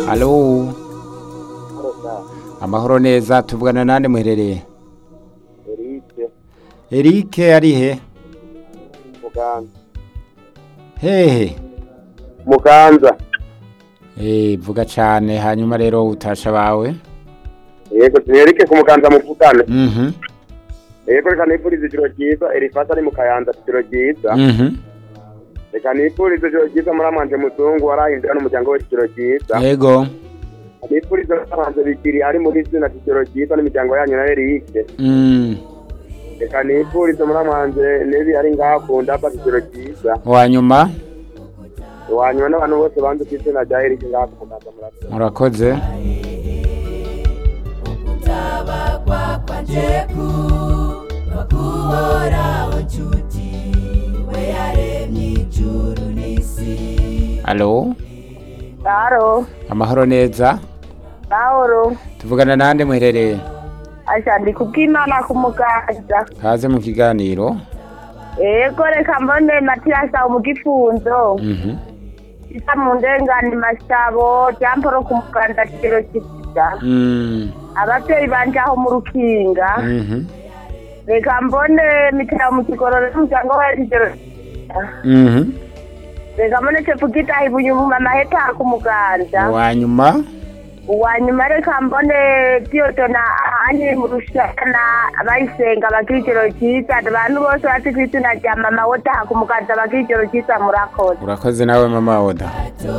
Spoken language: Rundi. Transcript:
Halo, amahoro neza tuvugana nande muherereye? Erice Eric ari he? Muganza Hehe. Muganza Eh, vuga cane hanyuma rero utasha bawe. yego tuhereke ku Muganza muvugane Mhm. yego reka nifurize ijoro ryiza Elifasa ari mu Kayanza ijoro ryiza Mhm. reka nifurize ijoro ryiza muramwanje muzungu warahindura n'umuryango we ijoro ryiza Yego. nifurize muramwanje bigiri ari muri zina ijoro ryiza n'imiryango yanyu na Erice Mm. reka nifurize muramwanje nebi ari ngaha ku ndaba ijoro ryiza Wanyuma wanyuma n'abantu bose banze ku izina rya Erice ngaha ku Muganza murakoze murakoze. kutabagwa kwanje ku bakuhoraho nshuti we yaremye ijuru n'isi Halo, Haro, amahoro neza. Pawulo, Tuvugana nande muherereye? asha ndi kubw'Imana ku Muganza. Kaze mu kiganiro. Ego reka mbone Matiyasi aho mu gifunzo. Mhm. Isa mu ndengane Masabo, Jamporo ku Muganza kigero kisiga. Mm. Abavyeyi banje aho mu Rukinga. Mhm. Reka mbone Mitera mu Kigororo n'umuryango wa kigero Mhm. Reka mbone Tepugita Ibuyumuma Maheta ku Muganza. Wanyuma uwanyuma reka mbone diyodona ahandi mu rushana abayisenga bagira ijoro ryiza abantu bose bazi ku izina rya mama wotaha ku muganza bagira ijoro ryiza murakoze urakoze nawe mama Oda.